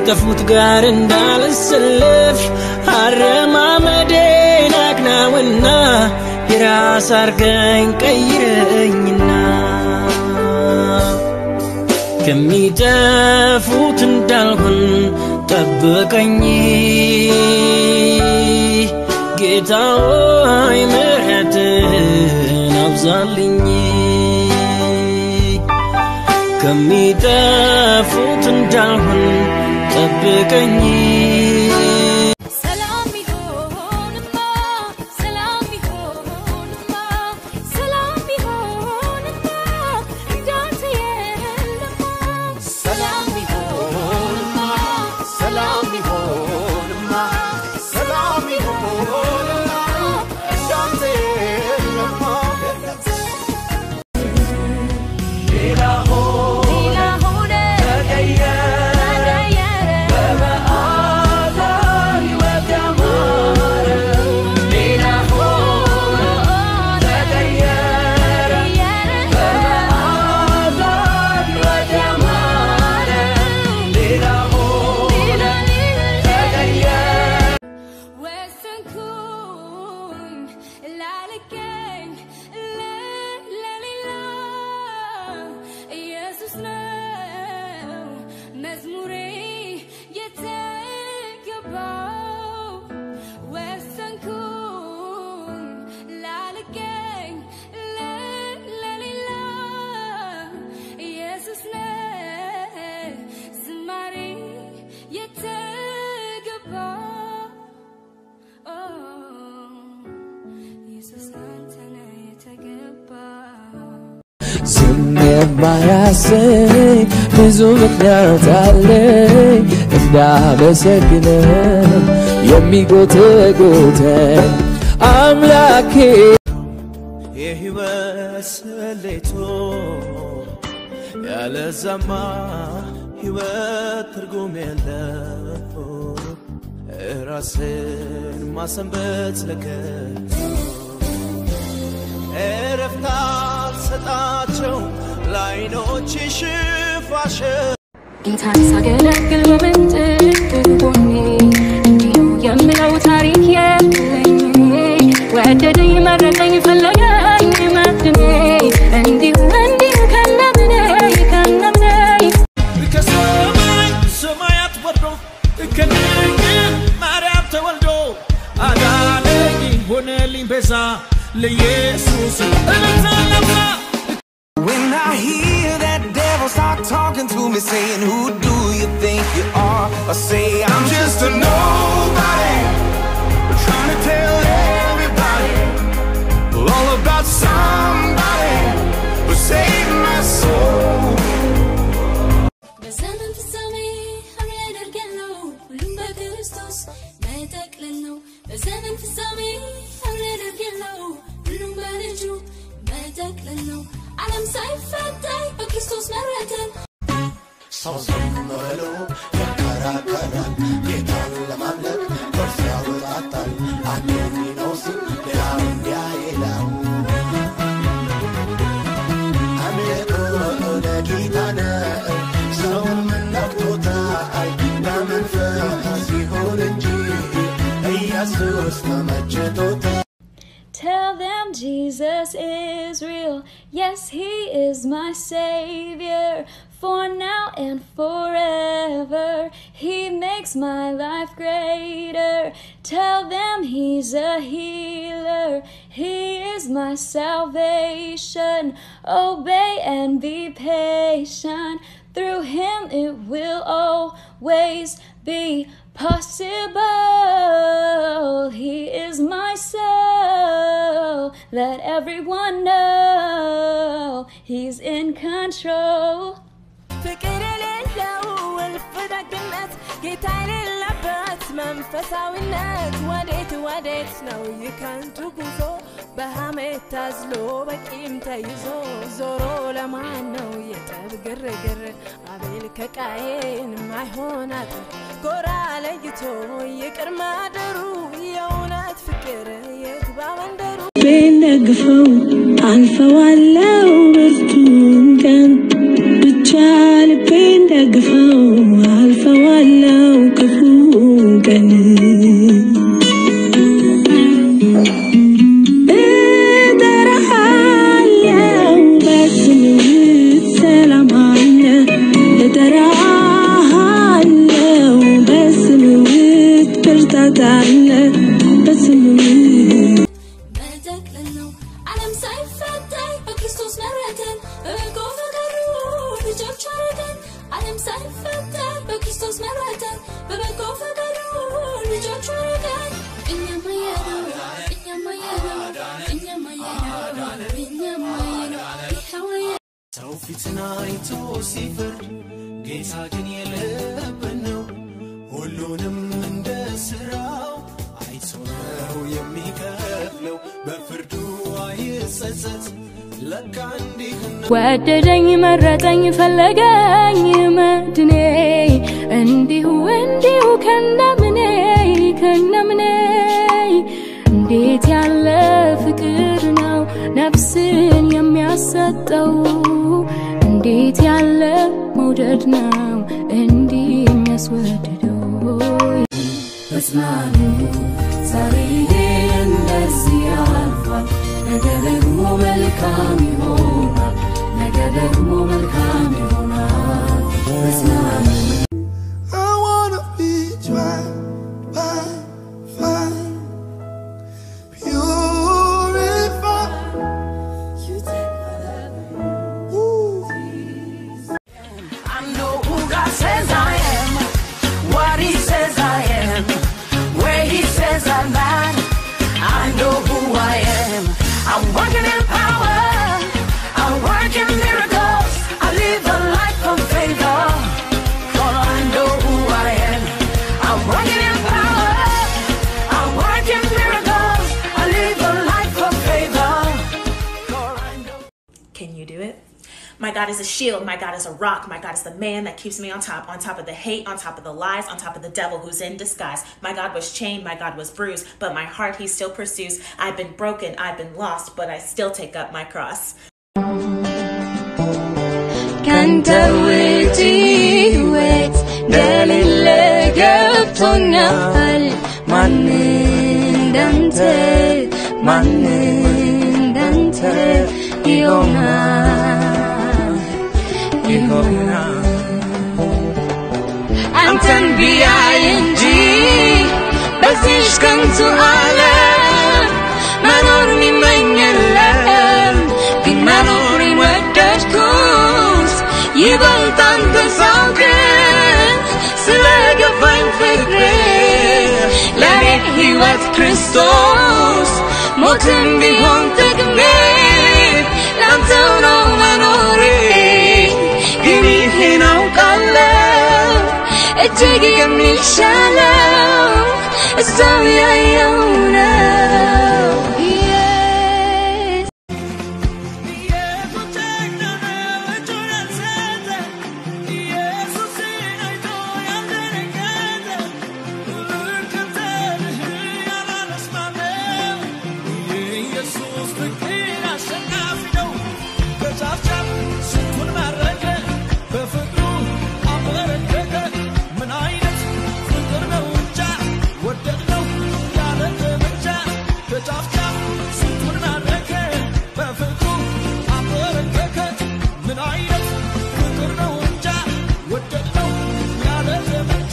ከጠፉት ጋር እንዳልሰለፍ አረማመዴን አቅናውና የራስ አርገኝ ቀይረኝና ከሚጠፉት እንዳልሆን ጠብቀኝ ጌታ ሆይ ምሕረትን አብዛልኝ ከሚጠፉት እንዳልሆን ጠብቀኝ ሰላም ቢሆንማ ሰላም ቢሆንማ ሰላም ቢሆንማ እንዳንተ የለማ ሰላም ቢሆንማ ሰላም ቢሆንማ ሰላም ቢሆንማ እንዳንተ የለማ ሌላ ሆነ ሌላ ሆነ ተቀየረ ተቀየረ በመዓዛ ሕይወት ያማረ ሌላ ሆነ ተቀየረ በመዓዛ ሕይወት ያማረ ሌላ ሆነ ተቀየረ ወሰንኩኝ ላለቀኝ ለሌላ ኢየሱስ ነው መዝሙሬ የተገባው ወሰንኩኝ ላለቀኝ ለሌላ ኢየሱስ ነው ዝማሬ የተገባው ኢየሱስ አንተ ነህ የተገባው ዝም የማያሰኝ ብዙ ምክንያት አለኝ እንዳመሰግነ የሚጎተጉተኝ አምላኬ የህይወት ስሌቶ ያለዛማ ህይወት ትርጉም የለው ራስን ማሰንበት ለከቶ እረፍት አልሰጣቸው ለዓይኖች ሽፋሽ ጌታን ሳገለግል በምንጥቅ ጎኔ እንዲሁ የምለው ታሪክ የለኝ ወደደኝ መረጠኝ ፈለገኝ መድኔ እንዲሁ እንዲሁ ከነምኔ ከነምኔ ከሰማይ ሰማያት ወርዶ ከድንግል ማርያም ተወልዶ አዳነኝ ሆነልኝ ቤዛ ለኢየሱስ እልልታ ለብሳ When I hear that devil start talking to me, saying, Who do you think you are? I say, I'm just a nobody. Trying to tell everybody all about somebody who saved my soul. በዘመን ፍጻሜ አብሬ አደርጋለሁ ሁሉም በክርስቶስ መጠቅለል ነው። በዘመን ፍጻሜ አብሬ አደርጋለሁ ሁሉም በልጁ መጠቅለል ነው። ዓለም ሳይፈታይ በክርስቶስ መረተን ሰው ዝም ብሎ ያከራከራል ጌታን ለማምለክ ጥርስ ያወጣጣል አንዱ እንዲህ ነው ሲል ሌላው እንዲያ ይላል አምልኮ ለጌታ ነው ሰውን ምን ነክቶታል በመንፈስ ይሁን እንጂ ኢየሱስ ተመችቶታል Tell them Jesus is real. Yes, He is my Savior. For now and forever, He makes my life greater. Tell them He's a healer. He is my salvation. Obey and be patient. Through Him, it will always be possible. He is my soul. Let everyone know He's in control. ፍቅር የሌለው እልፍ ደግነት ጌታ የሌለበት መንፈሳዊነት ወዴት ወዴት ነው ይከንቱ ጉዞ በሐሜት ታዝሎ በቂም ተይዞ ዞሮ ለማን ነው የጠብ ግርግር አቤል ከቃየን ማይሆናት ጎራ ለይቶ ይቅር ማደሩ የእውነት ፍቅር የግባ መንደሩ ልቤን ደግፈው አልፈዋለው ብርቱን ቀን ብቻ ልቤን ደግፈው አልፈዋለው ክርስቶስ መረጠን በበጎ ፈቃዱ ልጆቹ አረገን እኛማ የነው እኛማ የነው እኛማ የነው እኛማ የነው ይኸው ሰው ፊትን አይቶ ሲፈርድ ጌታ ግን የልብን ነው። ሁሉንም እንደ ሥራው አይቶ ነው የሚከፍለው። በፍርዱ አይጸጸት ለካ እንዲህ ነው። ወደደኝ መረጠኝ ፈለገኝ መድኔ እንዲሁ እንዲሁ ከነምኔ ከነምኔ እንዴት ያለ ፍቅር ነው ነፍስን የሚያሰጠው እንዴት ያለ መውደድ ነው እንዲህ የሚያስወድደው ተጽናኑ ዛሬ እንደዚህ ያልፋል ነገ ደግሞ መልካም ይሆናል ነገ ደግሞ መልካም ይሆናል ተጽናኑ I wanna be tried by fire, purified. You take I know who God says I am, what He says I am, where He says I'm at. I know who I am. I'm working in power, I work in miracles. I live a life of favor, for I know who I am. I'm working in power, I work in miracles. I live a life of favor, for I know. Can you do it? My God is a shield. My God is a rock. My God is the man that keeps me on top, on top of the hate, on top of the lies, on top of the devil who's in disguise. My God was chained. My God was bruised, but my heart he still pursues. I've been broken. I've been lost, but I still take up my cross. ካንተ ውጪ ሕይወት እንደሌለ ገብቶኛል። ማን እንዳንተ ማን እንዳንተ ይሆናል ይሆናል አንተን ቢያይ እንጂ በዚህች ከንቱ ዓለም መኖር የሚመኝለም ግን መኖር የወደድኩት ይበልጥ አንተ ሳውቅ ስለገባኝ ፍቅር ለእኔ ሕይወት ክርስቶስ ሞትም ቢሆን ጥቅሜ ላንተው ነው መኖሬ ግን ይህን አውቃለሁ እጅግ የሚሻለው እዛው ያየው ነው ምን አይነት ፍቅር ነው እንጃ ወደድነው ያለ ዘመቻ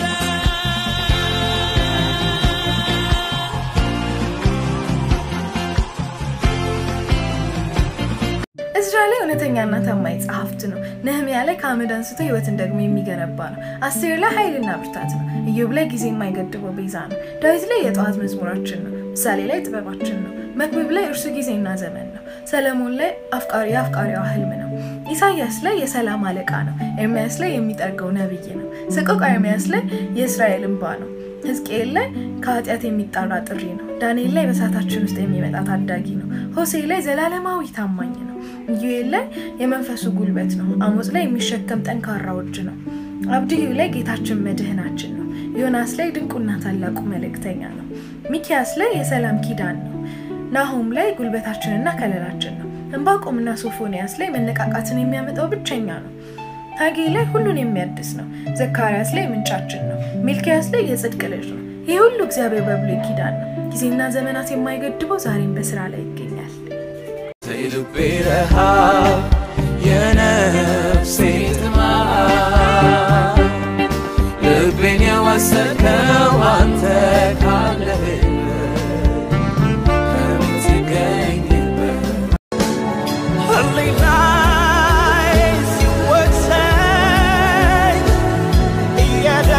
እዝራ ላይ እውነተኛና ታማኝ ጸሐፍት ነው። ነህምያ ላይ ከአመድ አንስቶ ህይወትን ደግሞ የሚገነባ ነው። አስቴር ላይ ኃይልና ብርታት ነው። ኢዮብ ላይ ጊዜ የማይገድበው ቤዛ ነው። ዳዊት ላይ የጠዋት መዝሙራችን ነው። ምሳሌ ላይ ጥበባችን ነው። መክብብ ላይ እርሱ ጊዜና ዘመን ነው። ሰለሞን ላይ አፍቃሪ የአፍቃሪዋ ህልም ነው። ኢሳያስ ላይ የሰላም አለቃ ነው። ኤርሚያስ ላይ የሚጠርገው ነብይ ነው። ሰቆቃ ኤርሚያስ ላይ የእስራኤል እንባ ነው። ሕዝቅኤል ላይ ከኃጢአት የሚጣራ ጥሪ ነው። ዳንኤል ላይ በእሳታችን ውስጥ የሚመጣ ታዳጊ ነው። ሆሴ ላይ ዘላለማዊ ታማኝ ነው። ኢዩኤል ላይ የመንፈሱ ጉልበት ነው። አሞጽ ላይ የሚሸከም ጠንካራ እጅ ነው። አብድዩ ላይ ጌታችን መድህናችን ነው። ዮናስ ላይ ድንቁና ታላቁ መልእክተኛ ነው። ሚኪያስ ላይ የሰላም ኪዳን ነው። ናሆም ላይ ጉልበታችንና ከለላችን ነው። እንባቆምና ሶፎንያስ ላይ መነቃቃትን የሚያመጣው ብቸኛ ነው። ሐጌ ላይ ሁሉን የሚያድስ ነው። ዘካርያስ ላይ ምንጫችን ነው። ሚልኪያስ ላይ የጽድቅ ልጅ ነው። ይህ ሁሉ እግዚአብሔር በብሉይ ኪዳን ነው። ጊዜና ዘመናት የማይገድበው ዛሬም በስራ ላይ ይገኛል። የልቤ ረሃብ የነፍሴ ጥማት ልቤን የወሰድከው አንተ ካለህበት ከምትገኝበት ህሊናዬ ሲወቅሰኝ እየደ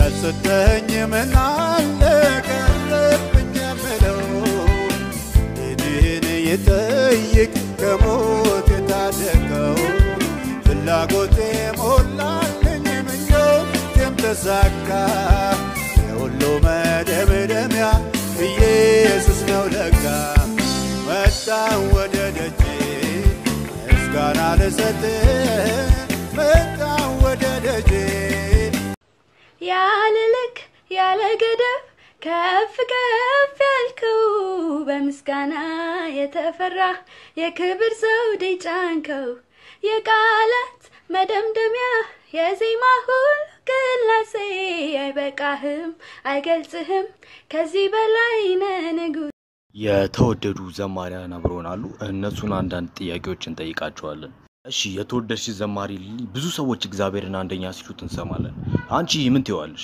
ያልሰጠኝ ምን አለ ቀረብኝ የምለው ልጅህን የጠይቅ ከሞት የታደገው ፍላጎቴ ሞላልኝ ምኞቴም ተሳካ የሁሉ መደምደሚያ ኢየሱስ ነው ለካ መጣ ወደ ደጄ ምስጋና ልሰጥ መጣ ወደ ደጄ ያለ ልክ ያለ ገደብ ከፍ ከፍ ያልከው በምስጋና የተፈራ የክብር ዘውድ ጫንከው የቃላት መደምደሚያ የዜማ ሁሉ ቅላሴ አይበቃህም አይገልጽህም ከዚህ በላይ ነህ ንጉሥ የተወደዱ ዘማሪያን አብረውን አሉ። እነሱን አንዳንድ ጥያቄዎች እንጠይቃቸዋለን። እሺ የተወደድሽ ዘማሪ ሊሊ፣ ብዙ ሰዎች እግዚአብሔርን አንደኛ ሲሉት እንሰማለን። አንቺ ምን ትይዋለሽ?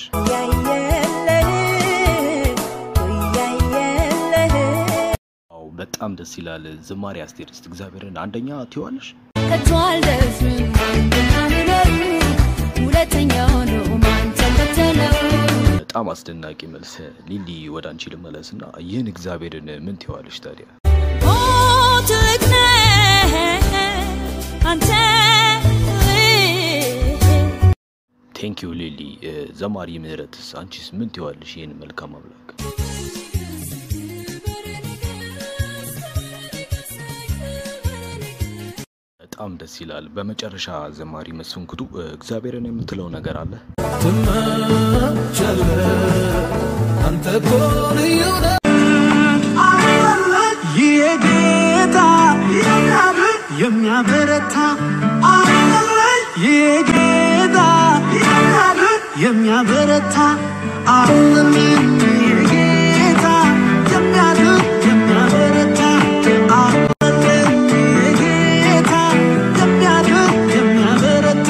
አዎ በጣም ደስ ይላል። ዝማሬ አስቴር፣ እስቲ እግዚአብሔርን አንደኛ ትይዋለሽ? ከቶ አልደፍርም አንደኛ ምረሩ ሁለተኛ ሆኖ ማን ተከተለው በጣም አስደናቂ መልስ። ሊሊ ወደ አንቺ ልመለስና ይህን እግዚአብሔርን ምን ትይዋለሽ ታዲያ? ኦ ትልቅ ነህ አንተ ቴንክ ዩ ሊሊ። እ፣ ዘማሪ ምህረትስ አንቺስ ምን ትይዋለሽ ይህን መልካም አምላክ? በጣም ደስ ይላል። በመጨረሻ ዘማሪ መስፍን ኩቱ እ፣ እግዚአብሔርን የምትለው ነገር አለ? ትመቻለህ አንተ እኮ ልዩ ነህ የጌታ የሚያበረታ የጌታ የሚያበረታ አሁንም የጌታ የሚያድን የሚያበረታ አሁንም የጌታ የሚያድን የሚያበረታ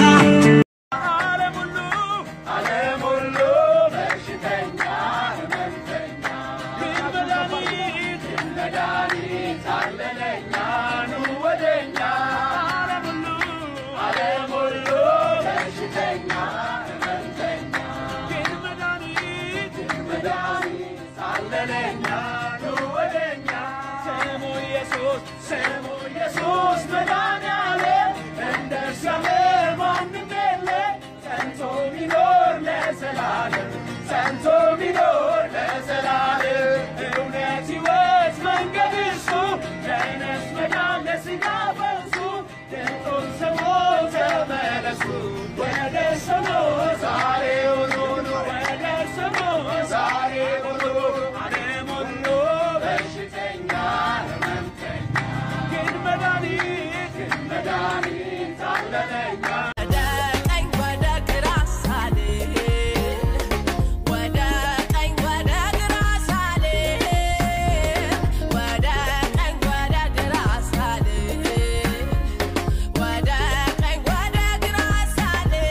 ዓለም ሁሉ በሽተኛ ህመምተኛ ግን መድኃኒት ግን መድኃኒት አለለኛ ኑ ወደኛ ዓለም ሁሉ ዓለም ሁሉ በሽተኛ ህመምተኛ ግን መድኃኒት ግን መድኃኒት አለለኛ ኑ ወደኛ ስሙ ኢየሱስ ስሙ ኢየሱስ መድኃኒዓለም እንደ እግዚአብሔር ማንም የለ ጸንቶ ሚኖር ለዘላለም ጸንቶ ሚኖር ለዘላለም እውነት ሕይወት መንገድ እርሱ ለነፍስ መዳን ለሥጋ ፈውሱ ድምፁን ስሙ ተመለሱ ወደ ስሙ ዛሬውኑ ኑ ወደ ስሙ ዛሬውኑ ዓለም ሁሉ በሽተኛ ህመምተኛ ግን መድኃኒት ግን መድኃኒት አለለኛ ወደ ቀኝ ወደ ግራ ሳልል ወደ ቀኝ ወደ ግራ ሳልል ወደ ቀኝ ወደ ግራ ሳልል ወደ ቀኝ ወደ ግራ ሳልል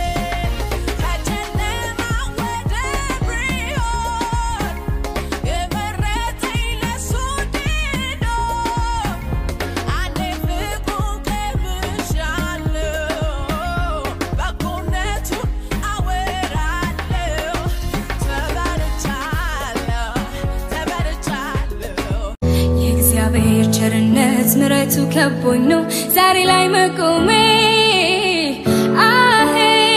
ከጨለማ ወደ ብርሃን የመረጠኝ ለሱ ድኖ አንዴ ፍቅሩን ቀምሻለሁ በጎነቱን አወራለሁ ተበርቻለሁ ተበርቻለሁ የእግዚአብሔር ቸርነት ምረቱ ከቦኝ ነው ዛሬ ላይ መቆሜ አሄ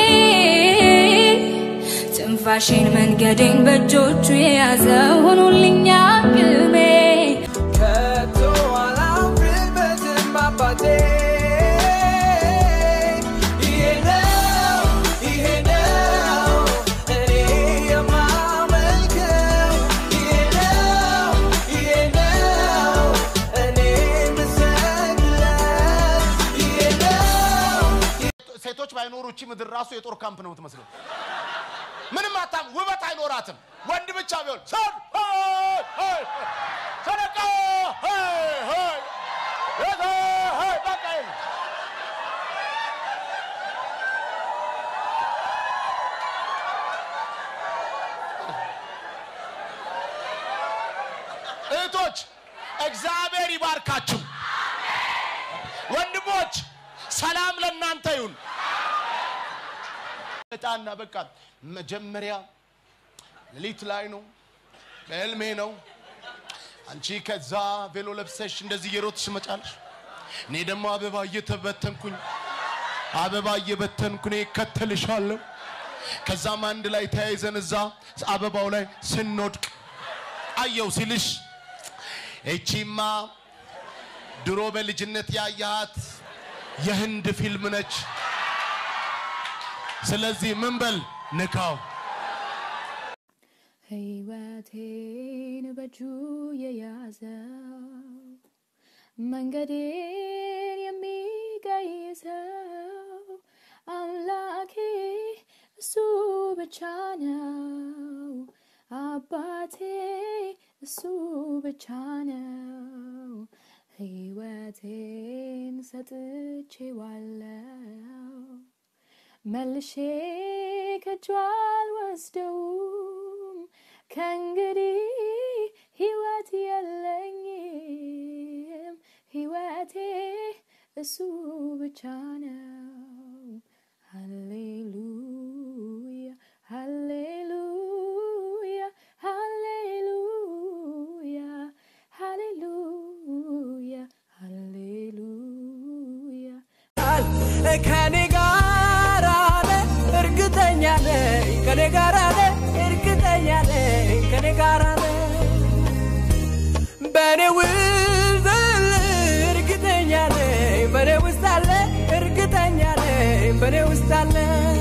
ትንፋሼን መንገዴን በእጆቹ የያዘ ሆኖልኝ አቅሜ ከቶ አላፍርበትም አባቴ ይሄ ነው ይሄ ነው እኔ የማመልከው ይሄ ነው ይሄ ነው እኔ የምሰግድለት ይሄ ነው ሴቶች ባይኖሩ እቺ ምድር ራሱ የጦር ካምፕ ነው የምትመስለው። ምንም አታም ውበት አይኖራትም። ወንድ ብቻ ቢሆን ሰድ ሆይ ሆይ ሰደቃ ሆይ ሆይ የተ ሆይ በቃ ይሄ ነው። እህቶች እግዚአብሔር ይባርካችሁ። ወንድሞች ሰላም ለእናንተ ይሁን። እጣና በቃ መጀመሪያ ሌሊት ላይ ነው በህልሜ ነው አንቺ ከዛ ቬሎ ለብሰሽ እንደዚህ እየሮጥሽ ትመጫለሽ እኔ ደግሞ አበባ እየተበተንኩኝ አበባ እየበተንኩ እኔ እከተልሻለሁ ከዛም አንድ ላይ ተያይዘን እዛ አበባው ላይ ስንወድቅ አየው ሲልሽ እቺማ ድሮ በልጅነት ያያሃት የህንድ ፊልም ነች ስለዚህ ምን በል ንካው ሕይወቴን በእጁ የያዘው መንገዴን የሚቀይሰው አምላኬ እሱ ብቻ ነው። አባቴ እሱ ብቻ ነው። ሕይወቴን ሰጥቼዋለው መልሼ ከእጁ አልወስደውም። ከእንግዲህ ሕይወት የለኝም። ሕይወቴ እሱ ብቻ ነው። ሃሌሉያ ሃሌሉያ ሃሌሉያ ሃሌሉያ ሃሌሉያ ከኔ ጋር አለ እርግጠኛ ነኝ ከኔ ጋር አለ እርግጠኛ ነኝ ከኔ ጋር አለ በኔ ውስጥ አለ እርግጠኛ ነኝ በኔ ውስጥ አለ እርግጠኛ ነኝ በኔ ውስጥ አለ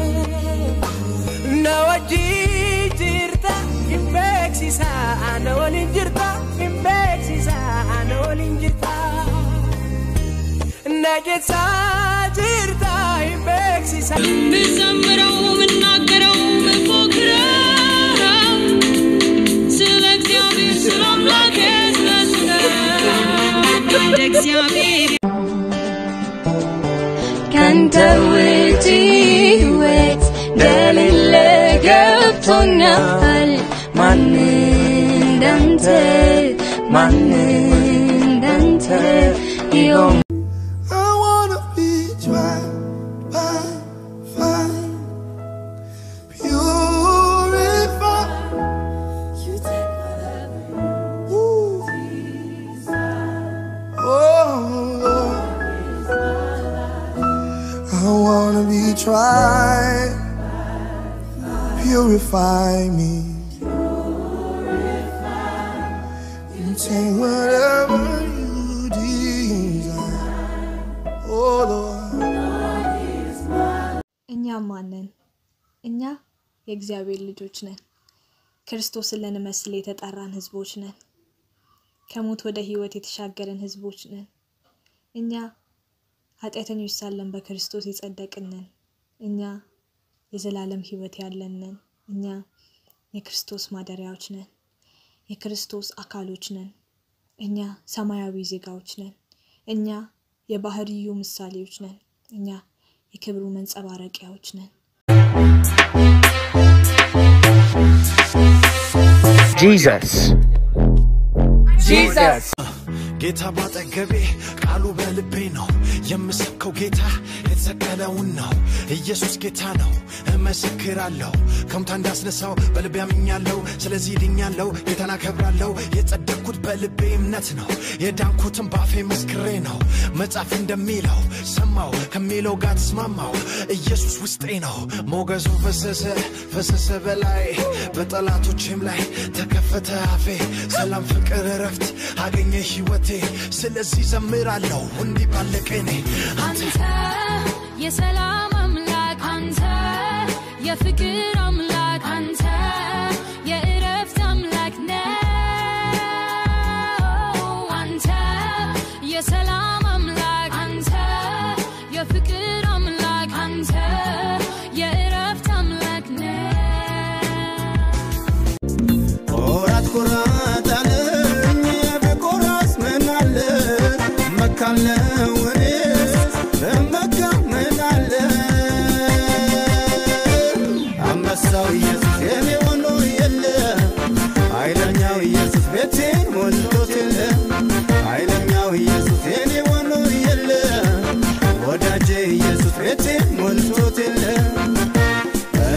ነወጂ ጅርታ ኢምቤክሲሳ ነወሊን ጅርታ ኢምቤክሲሳ ነወሊን ጅርታ ነጌሳ ጅርታ ኢምቤክሲሳ ምዘምረው ምናገረው ምፎክረው ስለ እግዚአብሔር ስለ አምላኬ ስለስለ እግዚአብሔር ካንተ ውጪ ሕይወት እንደሌለ ገብቶኛል። ማን እንዳንተ ማን እንዳንተ ይሆን I wanna be tried by fire, purified. You take whatever Oh Lord, I wanna be tried, purify me. You take whatever you desire. Oh Lord. እኛ ማንን? እኛ የእግዚአብሔር ልጆች ነን። ክርስቶስን ልንመስል የተጠራን ህዝቦች ነን። ከሞት ወደ ህይወት የተሻገርን ህዝቦች ነን። እኛ ኃጢአተኞች ሳለን በክርስቶስ የጸደቅን ነን። እኛ የዘላለም ህይወት ያለን ነን። እኛ የክርስቶስ ማደሪያዎች ነን። የክርስቶስ አካሎች ነን። እኛ ሰማያዊ ዜጋዎች ነን። እኛ የባህርዩ ምሳሌዎች ነን። እኛ የክብሩ መንጸባረቂያዎች ነን። Jesus. Jesus. ጌታ ባጠገቤ ቃሉ በልቤ ነው የምሰብከው ጌታ የተሰቀለውን ነው ኢየሱስ ጌታ ነው እመሰክራለሁ ከሙታን እንዳስነሳው በልቤ አምኛለሁ ስለዚህ ድኛለሁ ጌታን አከብራለሁ የጸደቅኩት በልቤ እምነት ነው የዳንኩትም ባፌ መስክሬ ነው መጽሐፍ እንደሚለው ሰማው ከሚለው ጋር ተስማማው ኢየሱስ ውስጤ ነው ሞገሱ ፈሰሰ ፈሰሰ በላይ በጠላቶችም ላይ ተከፈተ አፌ ሰላም ፍቅር እረፍት አገኘ ህይወቴ ስለዚህ ዘምራለሁ እንዲህ ባለ ቅኔ አንተ የሰላም አምላክ አንተ የፍቅር አምላክ አንተ የእረፍት አምላክ ነው አንተ የሰላም አምላክ አንተ የፍቅር አምላክ አንተ የእረፍት አምላክ ነው ኮራት ኮራት አለኝ በኮራስ ምን አለ መካለው እኔስ በመካ ምን አለ አንበሳው ኢየሱስ የኔ ሆኖ የለ ኃይለኛው ኢየሱስ ቤቴን ሞልቶት የለ ኃይለኛው ኢየሱስ የኔ ሆኖ የለ ወዳጄ ኢየሱስ ቤቴን ሞልቶት የለ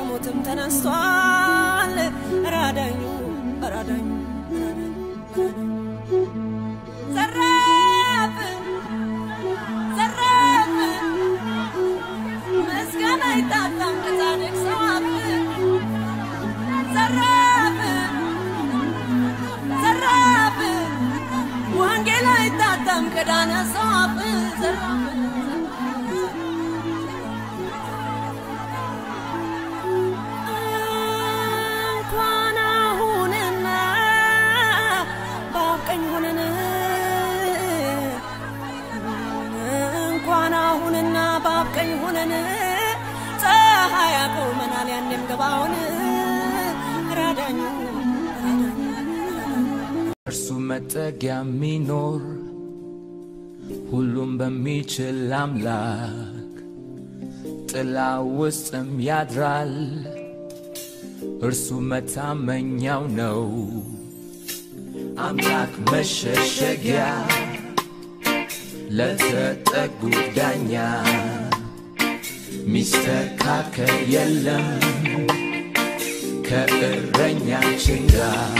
ከሞትም ተነስቷል። ራዳኙ ራዳኙ ዘራፍ ዘራፍ ምስጋና አይታጣም ከጻድቅ ሰው አፍ ዘራፍ ዘራፍ ወንጌል አይታጣም ከዳነ ሰው አፍ ዘራፍ እንኳን አሁንና ባቀኝ ሆነን እንኳን አሁንና ባቀኝ ሆነን ፀሐይ ያቆመናል ያንም ገባውን ራዳኙ እርሱ መጠጊያ የሚኖር ሁሉም በሚችል አምላክ ጥላ ውስጥም ያድራል። እርሱ መታመኛው ነው። አምላክ መሸሸጊያ ለተጠጉ ዳኛ ሚስተካከል የለም ከእረኛችን ጋር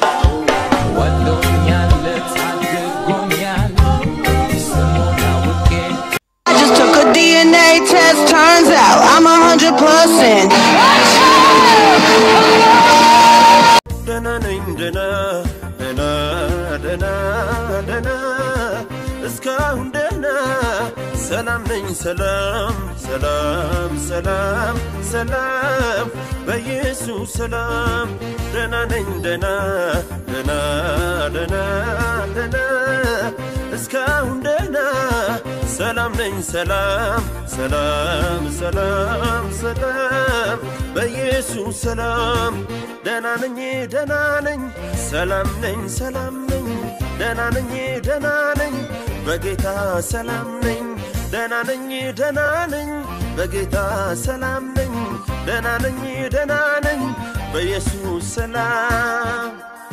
ወዶኛል ታድጎኛል ስሙን አውቄ I just took a DNA test, turns out I'm a hundred percent. ደህና ነኝ ደህና ደህና ደህና ደህና እስካሁን ደህና ሰላም ነኝ ሰላም ሰላም ሰላም ሰላም በኢየሱስ ሰላም ደህና ነኝ ደህና ደህና ደህና ደህና እስካሁን ደህና ሰላም ነኝ ሰላም ሰላም ሰላም ሰላም በኢየሱስ ሰላም ደህና ነኝ ደህና ነኝ ሰላም ነኝ ሰላም ነኝ ደህና ነኝ ደህና ነኝ በጌታ ሰላም ነኝ ደህና ነኝ ደህና ነኝ በጌታ ሰላም ነኝ ደህና ነኝ ደህና ነኝ በኢየሱስ ሰላም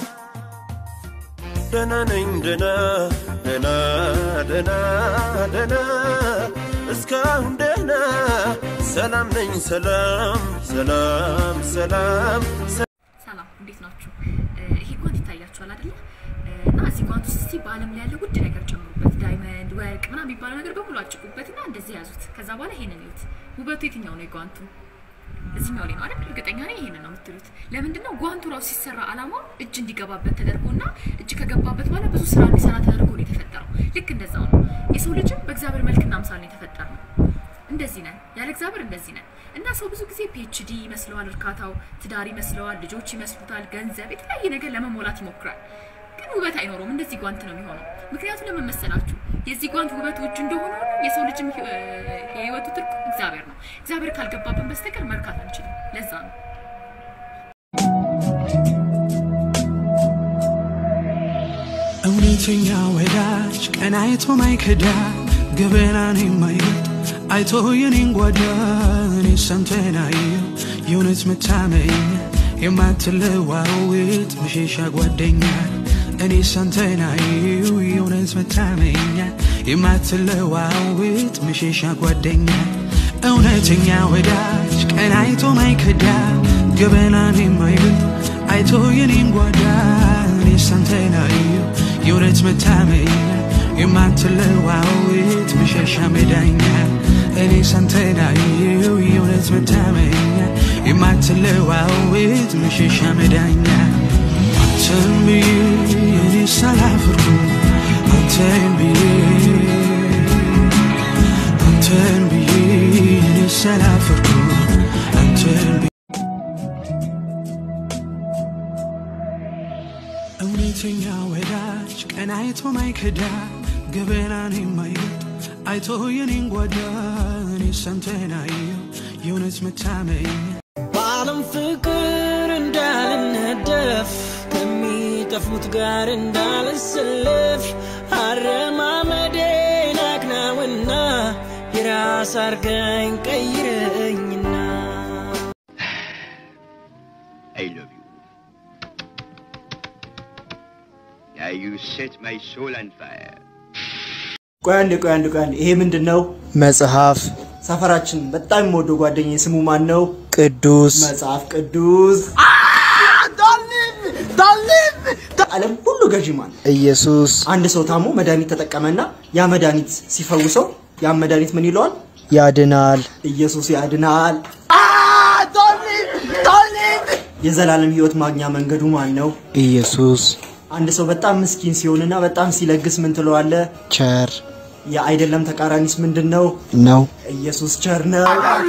ደህና ነኝ ደህና ደህና ደህና ደህና እስካሁን ደህና ሰላም ነኝ ሰላም ሰላም ሰላም ሰላም እንዴት ናችሁ? ይሄ ጓንት ይታያችኋል አይደለ? እና እዚህ ጓንት ውስጥ እስቲ በአለም ላይ ያለ ውድ ነገር ጨምሩበት፣ ዳይመንድ፣ ወርቅ ምናምን የሚባለው ነገር በሙሉ አጭቁበት እና እንደዚህ ያዙት። ከዛ በኋላ ይሄንን ይዩት። ውበቱ የትኛው ነው የጓንቱ? እዚህኛው ላይ ነው አይደል? እርግጠኛ ነኝ ይሄንን ነው የምትሉት። ለምንድን ነው ጓንቱ ራሱ ሲሰራ አላማው እጅ እንዲገባበት ተደርጎና እጅ ከገባበት በኋላ ብዙ ስራ እንዲሰራ ተደርጎ ነው የተፈጠረው። ልክ እንደዛው ነው የሰው ልጅም በእግዚአብሔር መልክና አምሳል ነው የተፈጠረው። እንደዚህ ነን፣ ያለ እግዚአብሔር እንደዚህ ነን። እና ሰው ብዙ ጊዜ ፒኤችዲ ይመስለዋል እርካታው፣ ትዳር ይመስለዋል፣ ልጆች ይመስሉታል፣ ገንዘብ፣ የተለያየ ነገር ለመሞላት ይሞክራል። ግን ውበት አይኖረውም። እንደዚህ ጓንት ነው የሚሆነው። ምክንያቱም ለምን መሰላችሁ? የዚህ ጓንት ውበቱ እጅ እንደሆነ ሁሉ የሰው ልጅም ህይወ- የህይወቱ ትርጉም እግዚአብሔር ነው። እግዚአብሔር ካልገባብን በስተቀር መርካት አንችልም። ለዛ ነው እውነተኛ ወዳጅ ቀን አይቶ ማይከዳ ገበናን የማይበልጥ አይቶ የኔን ጓዳ እኔ ሰምተን አየው የእውነት መታመኛ የማትለዋውጥ መሸሻ ጓደኛ እኔ ሰምተን አየው የእውነት መታመኛ የማትለዋውጥ መሸሻ ጓደኛ እውነተኛ ወዳጅ ቀን አይቶ ማይከዳ ገበናን የማይበልጥ አይቶ የኔን ጓዳ እኔ ሰምተን አየው የእውነት መታመኛ የማትለዋውጥ መሸሻ መዳኛ እኔ ሰምተን አየው የእውነት መታመኛ የማትለዋውጥ መሸሻ መዳኛ አንተን ብዬ እኔ ሳላፍርኩ አንተን ብዬ አንተን ብዬ እኔ ሳላፍርኩ አንተን ብዬ እውነተኛ ወዳጅ ቀን አይቶ ማይከዳ ገበናን የማይበልጥ አይቶ የኔን ጓዳ እኔ ሰምተን አየው የእውነት መታመኛ በዓለም ፍቅር እንዳልነደፍ ከሚጠፉት ጋር እንዳልሰለፍ አረማመዴን አክናውና የራስ አርገኝ ቀይረኝና I love you. Now you set my soul on fire. ቆይ አንዴ ቆይ አንዴ ቆይ አንዴ ይሄ ምንድን ነው? መጽሐፍ ሰፈራችን በጣም የምወደው ጓደኛዬ ስሙ ማን ነው? ቅዱስ መጽሐፍ ቅዱስ ዓለም ሁሉ ገዢ ማን? ኢየሱስ አንድ ሰው ታሞ መድኃኒት ተጠቀመና ያ መድኃኒት ሲፈውሰው ያ መድኃኒት ምን ይለዋል? ያድናል። ኢየሱስ ያድናል። የዘላለም ሕይወት ማግኛ መንገዱ ማን ነው? ኢየሱስ አንድ ሰው በጣም ምስኪን ሲሆንና በጣም ሲለግስ ምን ትለዋለህ? ቸር የአይደለም ተቃራኒስ ምንድን ነው? ነው። ኢየሱስ ቸር ነው።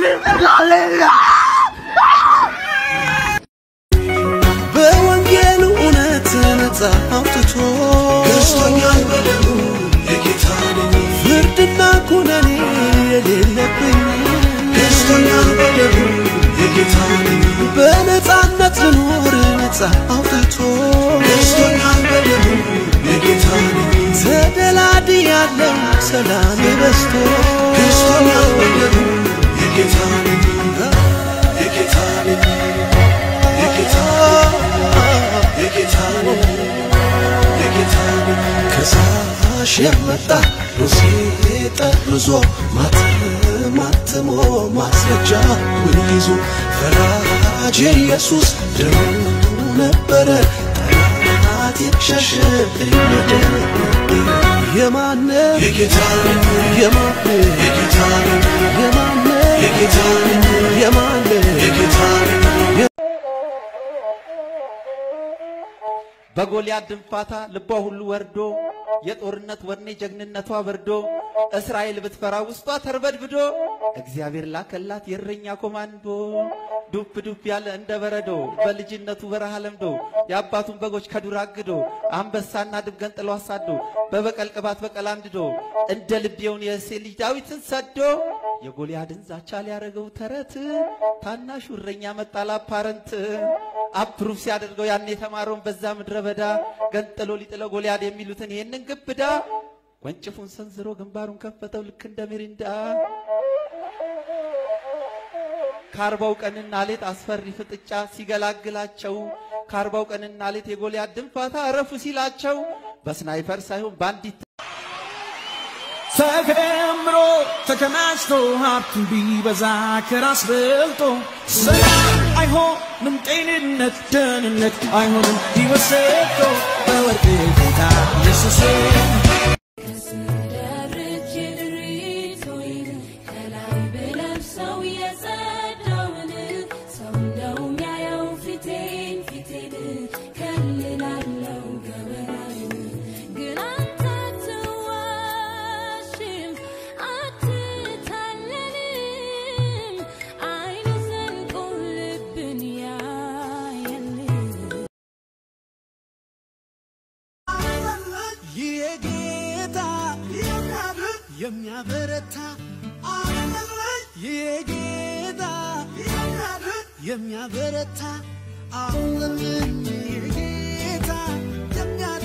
በወንጌሉ እውነት ነፃ አውጥቶ ገዝቶኛል በደሙ የጌታ ነኝ ፍርድና ኩነኔ የሌለብኝ ገዝቶኛል በደሙ የጌታ ነኝ በነፃነት ልኖር ነፃ አውጥቶ ገዝቶኛል በደሙ የጌታ ነኝ ተደላድያለሁ ሰላም በዝቶ ገዝቶኛል በደሙ የጌታ ነኝ የጌታ ነኝ የጌታ የጌታ የጌታ ከሳሽ የመጣ ሩሴ ጠርዞ ማተማትሞ ማስረጃ ምን ይዞ ፈራጅ ኢየሱስ ደሙ ነበረ ጠላት የሸሸ ወደ የማነ የጌታ የማነ የጌታ የማነ የጌታ የማነ የጌታ በጎልያድ ድንፋታ ልቧ ሁሉ ወርዶ የጦርነት ወኔ ጀግንነቷ በርዶ እስራኤል ብትፈራ ውስጧ ተርበድብዶ እግዚአብሔር ላከላት የእረኛ ኮማንዶ ዱብ ዱብ ያለ እንደ በረዶ በልጅነቱ በረሃ ለምዶ የአባቱን በጎች ከዱር አግዶ አንበሳና ድብ ገንጥሎ አሳዶ በበቀል ቅባት በቀል አንድዶ እንደ ልቤውን የእሴ ልጅ ዳዊትን ሰዶ የጎልያድን ዛቻ ሊያደርገው ተረት ታናሹ እረኛ መጣላ ፓረንት አፕሩፍ ሲያደርገው ያን የተማረውን በዛ ምድረ በዳ ገንጥሎ ሊጥለው ጎልያድ የሚሉትን ይህንን ግብዳ ወንጭፉን ሰንዝሮ ግንባሩን ከፈተው ልክ እንደ ሚሪንዳ ከአርባው ቀንና ሌት አስፈሪ ፍጥጫ ሲገላግላቸው ከአርባው ቀንና ሌት የጎልያድ ድንፋታ እረፉ ሲላቸው በስናይፐር ሳይሆን በአንዲት ተከምሮ ተከማችቶ ሀብቱን ቢበዛ ከራስ በልጦ ሰላም አይሆንም ጤንነት ደህንነት አይሆንም ሕይወት ሰጥቶ በወርቅ ጌታ ኢየሱስ ደርቼ ድሪቶይን ከላይ ብለብሰው የጸዳውን ሰው እንደው የሚያየው ፊቴን ፊቴን ከልላለው ገበናዬን ግን አንተ አትዋሽም አትታለልም አይን ዘልቆ ልብን ያየልም የጌታ የሚያበረታ የጌታ የሚያበረታ አለምን የጌታ የሚያደ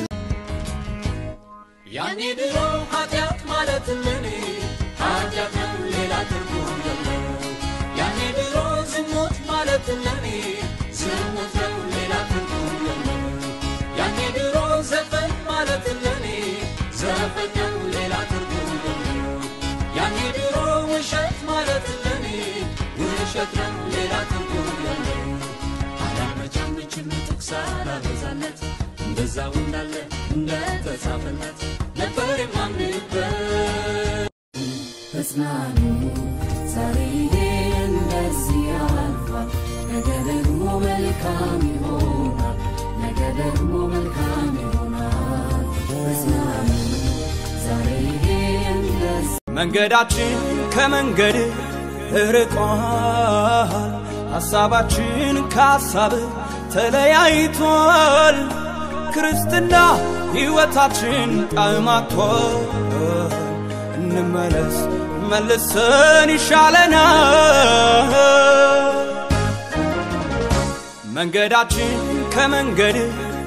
ያኔ ድሮ ኃጢአት ማለት ለኔ ኃጢአት ነው ሌላ ትርጉም የለው ያኔ ድሮ ዝሙት ማለት ለኔ ዝሙት ነው ሌላ ትርጉም የለው ያኔ ድሮ ዘፈን ማለት ለኔ ዘፈን ነው ሌላ ትርጉም የለው ያኔ ድሮ ውሸት ማለት ለኔ ውሸት ነው ሌላ ትርጉም የለው አላመቻመችም ጥቅስ አላበዛለት እንደዛው እንዳለ እንደተጻፈለት ነበር የማምንበት ተጽናኑ ዛሬ እንደዚህ ያልፋል ነገ ደግሞ መልካም ይሆናል ነገ ደግሞ መልካም ይሆናል ተጽናኑ ዛሬ እንደዚህ መንገዳችን ከመንገድ ርቋል፣ ሐሳባችን ከሐሳብ ተለያይቷል። ክርስትና ሕይወታችን ጣዕማቷል። እንመለስ መልሰን ይሻለናል። መንገዳችን ከመንገድ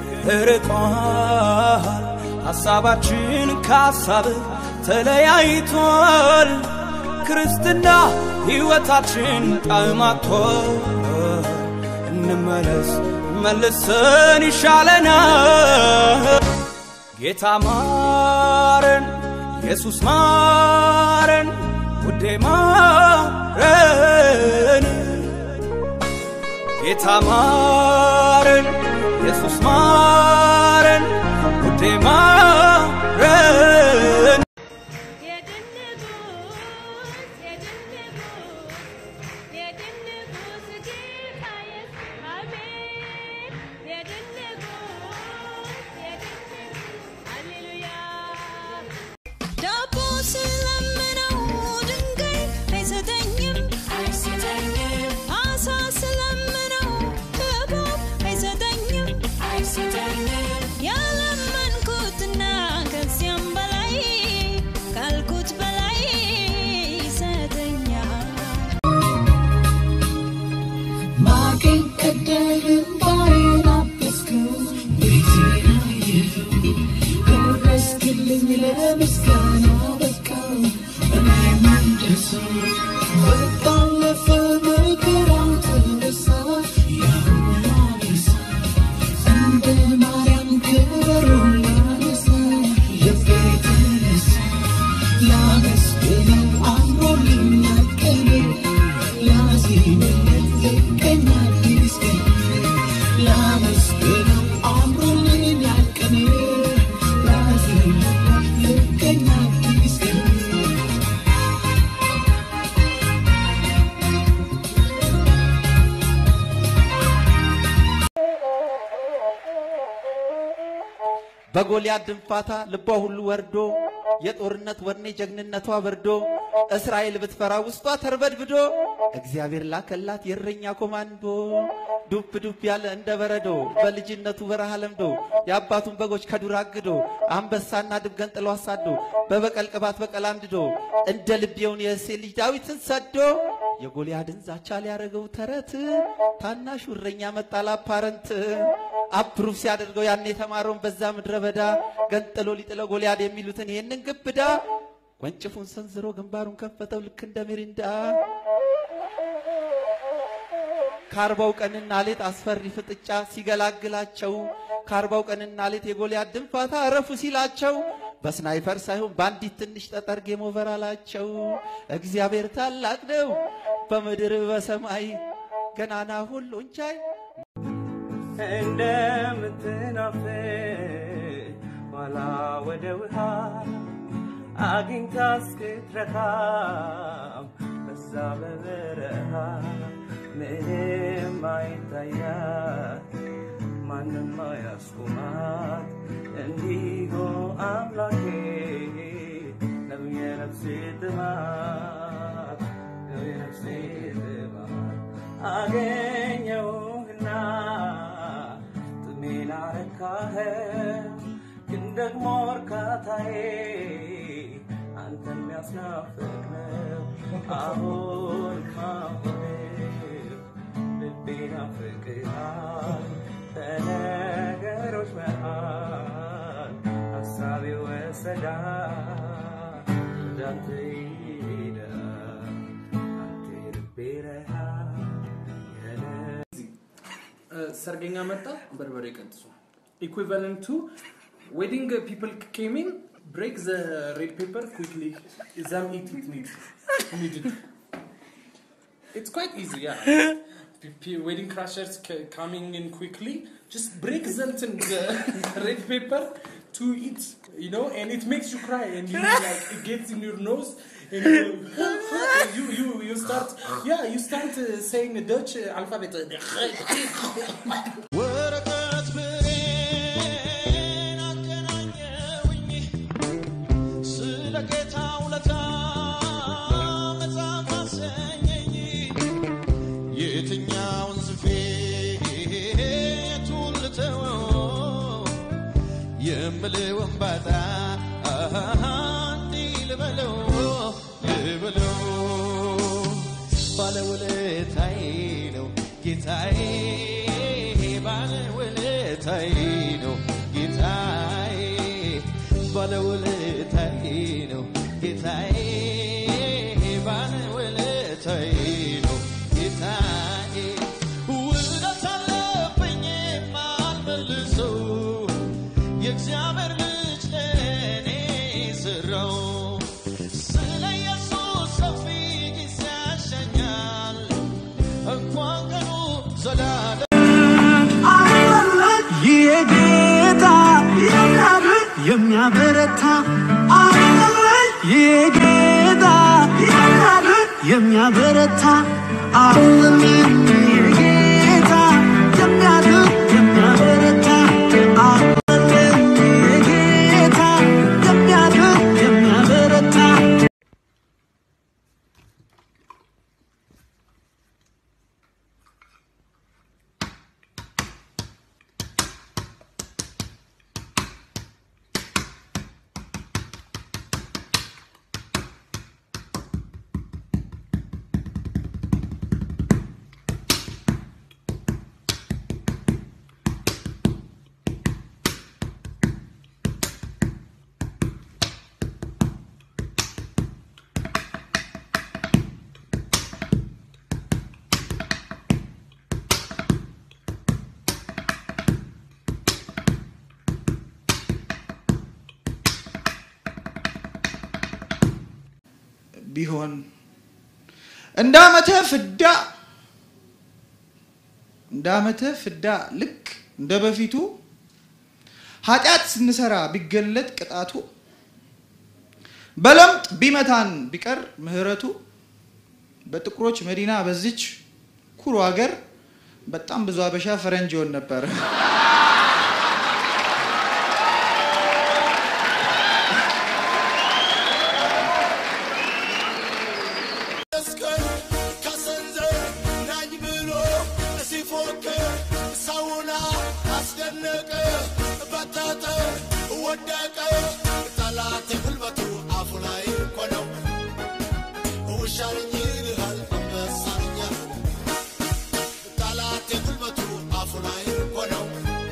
ርቋል፣ ሐሳባችን ከሐሳብ ተለያይቷል። ክርስትና ሕይወታችን ጣዕማቷል። እንመለስ መልሰን ይሻለናል። ጌታ ማረን፣ ኢየሱስ ማረን፣ ውዴ ማረን። ጌታ ማረን፣ ኢየሱስ ማረን፣ ውዴ ማረን። ዳቦ ስለምነው ድንጋይ አይሰጠኝም አይሰጠኝም አሳ ስለምነው እባብ አይሰጠኝም አይሰጠኝም ያለመንኩትና ከዚያም በላይ ካልኩት በላይ ይሰጠኛል ማቄን ቀደድን ባሬን አበስከው ቤቴን አየኸው ደረስክልኝ ለምስጋና በቃው እኔም እንደሰው በጣለፈ መከራው ተነሳ ያሁን አነሳ እንደ ማርያም ክብሩን ላነሳ ልቤ ተነሳ ላመስግነው አምሮልኛል ቀኔ ላዜምለት ልቀኛ አዲስ ቀን ላመስግነው አምሮልኛል ቀኔ ላዜምለት ልቀኛ አዲስ ቀን በጎልያድ ድንፋታ ልቧ ሁሉ ወርዶ የጦርነት ወኔ ጀግንነቷ በርዶ እስራኤል ብትፈራ ውስጧ ተርበድብዶ እግዚአብሔር ላከላት የእረኛ ኮማንዶ ዱብ ዱብ ያለ እንደ በረዶ በልጅነቱ በረሃ ለምዶ የአባቱን በጎች ከዱር አግዶ አንበሳና ድብ ገንጥሎ አሳዶ በበቀል ቅባት በቀል አንድዶ እንደ ልቤውን የእሴይ ልጅ ዳዊትን ሰዶ የጎልያድን ዛቻ ሊያደርገው ተረት ታናሹ እረኛ መጣ ላፓረንት አፕሩፍ ሲያደርገው ያን የተማረውን በዛ ምድረ በዳ ገንጥሎ ሊጥለው ጎልያድ የሚሉትን ይህንን ግብዳ ወንጭፉን ሰንዝሮ ግንባሩን ከፈተው ልክ እንደ ሚሪንዳ ከአርባው ቀንና ሌት አስፈሪ ፍጥጫ ሲገላግላቸው ከአርባው ቀንና ሌት የጎልያድ ድንፋታ እረፉ ሲላቸው በስናይፐር ሳይሆን በአንዲት ትንሽ ጠጠር ጌም ኦቨር አላቸው። እግዚአብሔር ታላቅ ነው በምድር በሰማይ ገናና ሁሉን ቻይ እንደምትናፍቅ ዋላ ወደ ውሃ አግኝታ እስክትረካም በዛ በበረሃ ምንም አይታያት ማንም አያስቁማት እንዲሁ አምላኬ ነው የነፍሴ ጥማት ነው የነፍሴ ጥማት አገኘውህና ጥሜን አረካኸው ግን ደግሞ እርካታዬ አንተ የሚያስናፍቅ ነው አሁን አሁን ልቤ ናፍቅሃል በነገሮች መሃል ሀሳቤ ወሰዳል ወዳንተ ይሄዳል አንተ ልቤ ረሃብ ሰርገኛ መጣ በርበሬ ቀንጥሱ ኢኩቫለንት ቱ ዌዲንግ ፒፕል ኬም ኢን ብሬክ ዘ ሬድ ፔፐር ኩክሊ ዘም ኢት ኢት ኒድ ኒድድ It's quite easy, yeah. P- p- wedding crashers c- coming in quickly, just break them in the red paper to eat, you know, and it makes you cry, and you like it gets in your nose, and you you you, you start yeah you start uh, saying the Dutch uh, alphabet. ወረቀት ብሬን አገናኘውኝ ስለ ጌታ ውለታ መጽሐፍ አሰኘኝ የትኛውን ጽፌ የቱን ልተወው የምልውን ባጣ እንዲህ ልበለው ልበለው ባለውለታዬ ነው ጌታዬ ባለውለታዬ ነው ጌታዬ ባለውለታዬ ነው ጌታዬ ባለውለታዬ ነው ጌታዬ ውለታ አለብኝ የማልመልሰው የእግዚአብሔር ልጅ ለእኔ ስራው ስለ ኢየሱስ ሰፊ ጊዜ ያሸኛል እንኳን ቀኑ ዘላ የጌታ የሚያበረታ የጌታ የሚያበረታ አለምን የጌታ የሚያድን የሚያበረታ አለምን የጌታ የሚያድን የሚያበረታ ቢሆን እንደ ዓመተ ፍዳ እንደ ዓመተ ፍዳ ልክ እንደ በፊቱ ኃጢአት ስንሰራ ቢገለጥ ቅጣቱ በለምጥ ቢመታን ቢቀር ምህረቱ በጥቁሮች መዲና በዚች ኩሩ ሀገር በጣም ብዙ አበሻ ፈረንጅ ይሆን ነበር። መስቀል ከሰንዘር ናኝ ብሎ ሲፎክር ሰውና አስደነቀ በተጠ ወደቀ ጠላት ጉልበቱ አፉ ላይ እኮ ነው ውሻልኝ ይልሃል አንበሳኛ ጠላት ጉልበቱ አፉ ላይ እኮ ነው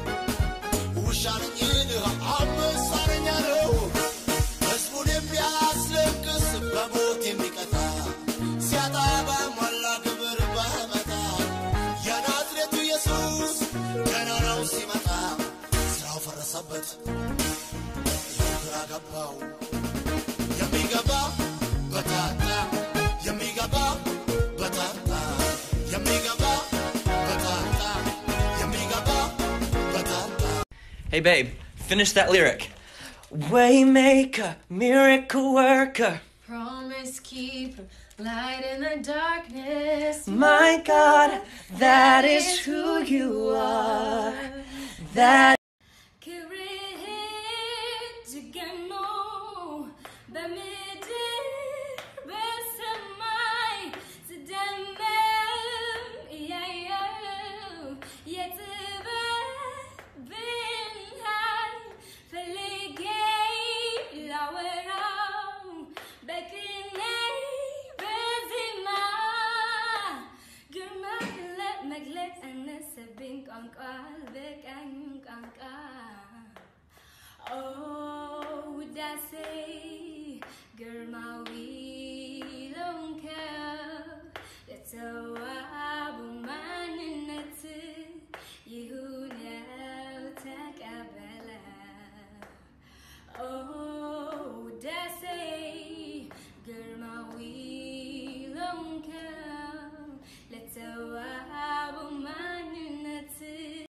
ውሻልኝ ይልሃል አንበሳኛ ነው ህዝቡን የሚያስለቅስ በሞት የሚቀጣ ሲያጣ በሞላ ግብር በመጣ የናዝሬቱ ኢየሱስ ገና ነው ሲመጣ ስራው ፈረሰበት ይኸው ግራ ገባው የሚገባ በታጣ የሚገባ በታጣ የሚገባ በታጣ የሚገባ በታጣ Hey, babe, finish that lyric. Waymaker, miracle worker. Promise keeper, light in the darkness. My God, that is who you are. That